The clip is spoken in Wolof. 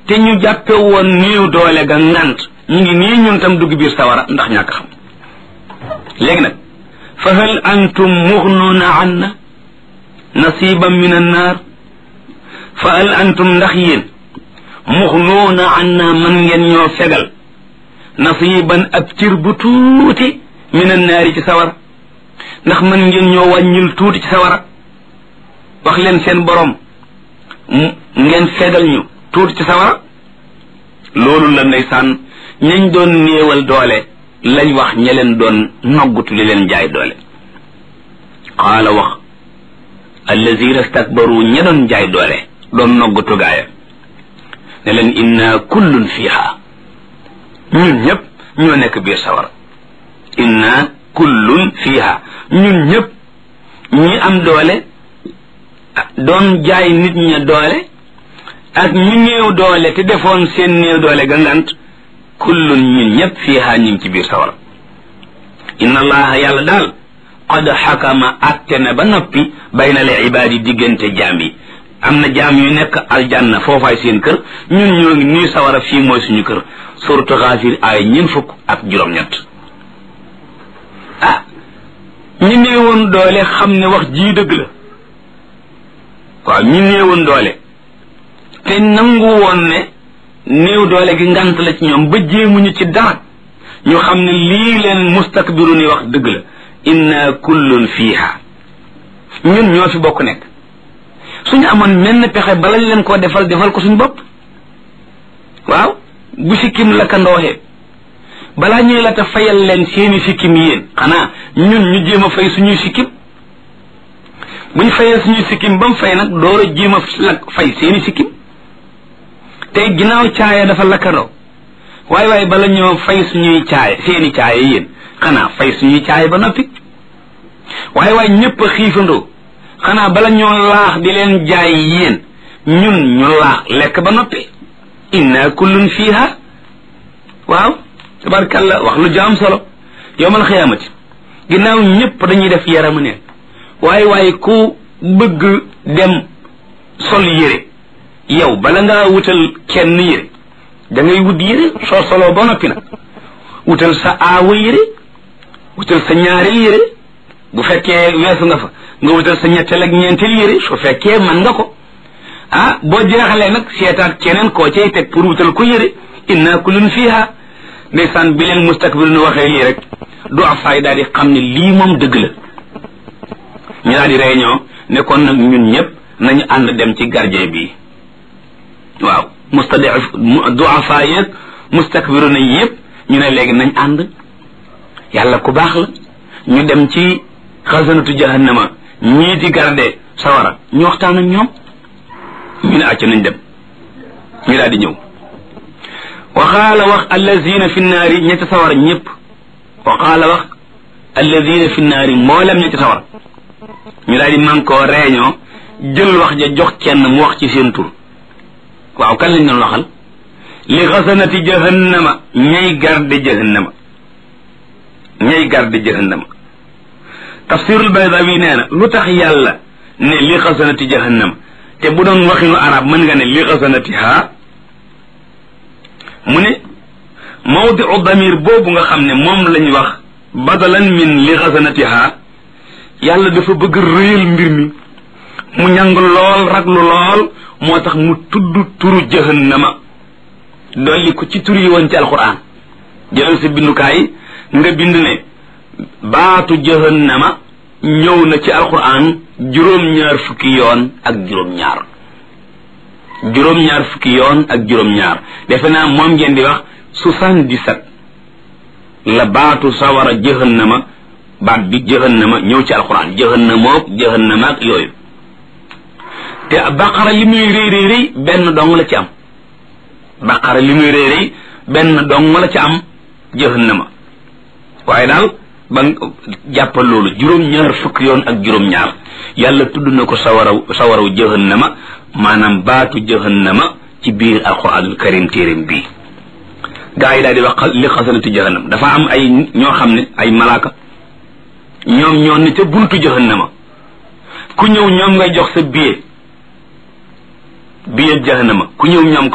te ñu jàppe woon néew doole ga ngant ñu ngi nii ñun tam dugg biir sawara ndax ñàkk xam léegi nag fa hal antum muxnuuna anna nasiban min annaar fa hal antum ndax yéen muxnuuna anna man ngeen ñoo fegal nasiban ab cir bu tuuti min annaari ci sawara ndax man ngeen ñoo wàññil tuuti ci sawara wax leen seen borom ngeen fegal ñu tuuti ci sawara loolu la ndeysaan ñañ doon néewal doole lañ wax ña leen doon noggutu li leen jaay doole qaala wax allazina stakbaru ña doon jaay doole doon noggutu gaaya ne leen inna kullun fiha ñun ñëpp ñoo nekk biir sawara inna kullun fiha ñun ñëpp ñi am doole doon jaay nit ña doole ak ñi néew doole te defoon seen néew doole ga ngant kullun ñun ñëpp fiiha ñu ngi ci biir sawara inna allaha yàlla daal qad xakama atte na ba noppi bayna al ibaadi diggante jaam yi am na jaam yu nekk aljanna foofaay seen kër ñun ñoo ngi nuy sawara fii mooy suñu kër suratu xaafir ay ñeen fukk ak juróom-ñett ah ñi néewoon doole xam ne wax jii dëgg la waaw ñi néewoon doole te nangu woon ne néew doole gi ngant la ci ñoom ba jéemuñu ci dara ñu xam ne lii leen mustakbiru ni wax dëgg la inna kullun fiiha ñun ñoo fi bokk nekk suñu amoon menn pexe balañ leen koo defal defal ko suñu bopp waaw bu sikkim la ka ndooxee balaa ñuy la ta fayal leen seeni sikkim yéen xanaa ñun ñu jéem a fay suñuy sikkim buñ fayee suñuy sikkim ba mu fay nag door a jéem a lak fay seeni sikkim tey ginnaaw caaya dafa lakkandoo waaye waaye bala ñoo fay suñuy caaya seeni caaya yéen xanaa fay suñuy caaya ba noppi waaye waaye ñëpp a xiifandoo xanaa bala ñoo laax di leen jaay yéen ñun ñu laax lekk ba noppi inna kullun fiha waaw tabarkalla wax lu jaam solo yowmal xiyaamati ginnaaw ñëpp dañuy def yaramu neen waaye waaye ku bëgg dem sol yére yow bala ngaa wutal kenn yére da ngay wut yére soo soloo ba noppi nag wutal sa aawa yére wutal sa ñaareel yére bu fekkee weesu nga fa nga wutal sa ñetteel ak ñeenteel yére su fekkee man nga ko ah boo jeexalee nag seetaat keneen koo cay teg pour wutal ko yére inna kullun fiha ndeysaan bi leen mustakbir nu waxee lii rek du afaay daal di xam ne lii moom dëgg la ñu daal di réunion ne kon nag ñun ñëpp nañu ànd dem ci gardien bi waaw mustadif duafa yeeg mustakbiru na yëpp ñu ne léegi nañ ànd yàlla ku baax la ñu dem ci xasanatu jahannama ñii di garde sawara ñu waxtaan ak ñoom ñu ne acc nañ dem ñu daal di ñëw waxaala wax allazina fi naari ñetti sawara ñëpp waxaala wax allazina fi naari mboolem ñetti sawara ñu daal di man koo réunion jël wax ja jox kenn mu wax ci seen tur waaw kan lañ doon waxal li xasanati jahannama ñay garde jahannama ñay garde jahannama tafsirul baydawi nee na lu tax yàlla ne li xasanati jahannama te bu doon waxinu arab mën nga ne li xasanati ha mu ne mawdiu damir boobu nga xam ne moom lañ wax badalan min li xasanati ha yàlla dafa bëgg réyal mbir mi mu ñàng lool raglu lool moo tax mu tudd turu jahannama dolli ko ci tur yi woon ci alquran jëlal sa bindukaay nga bind ne baatu jahannama ñëw na ci alquran juróom-ñaar fukki yoon ak juróom-ñaar juróom-ñaar fukki yoon ak juróom-ñaar defe naa moom ngeen di wax soixante-dix-sept la baatu sawara jahannama baat bi jahannama ñëw ci alquran jahannamook jahannama ak yooyu te baqara li muy rëy rëy rëy benn dong la ci am baqara li muy rëy rëy benn dong la ci am jahannama waaye daal ba jàppal loolu juróom-ñaar fukk yoon ak juróom-ñaar yàlla tudd na ko sawaraw sawaraw jahannama maanaam baatu jahannama ci biir alquranul karim téeréem bii gaa yi daal di wax li xasanati jahannam dafa am ay ñoo xam ne ay malaaka ñoom ñoo ne ca buntu jahannama ku ñëw ñoom ngay jox sa billet billet jahannama ku ñëw ñoom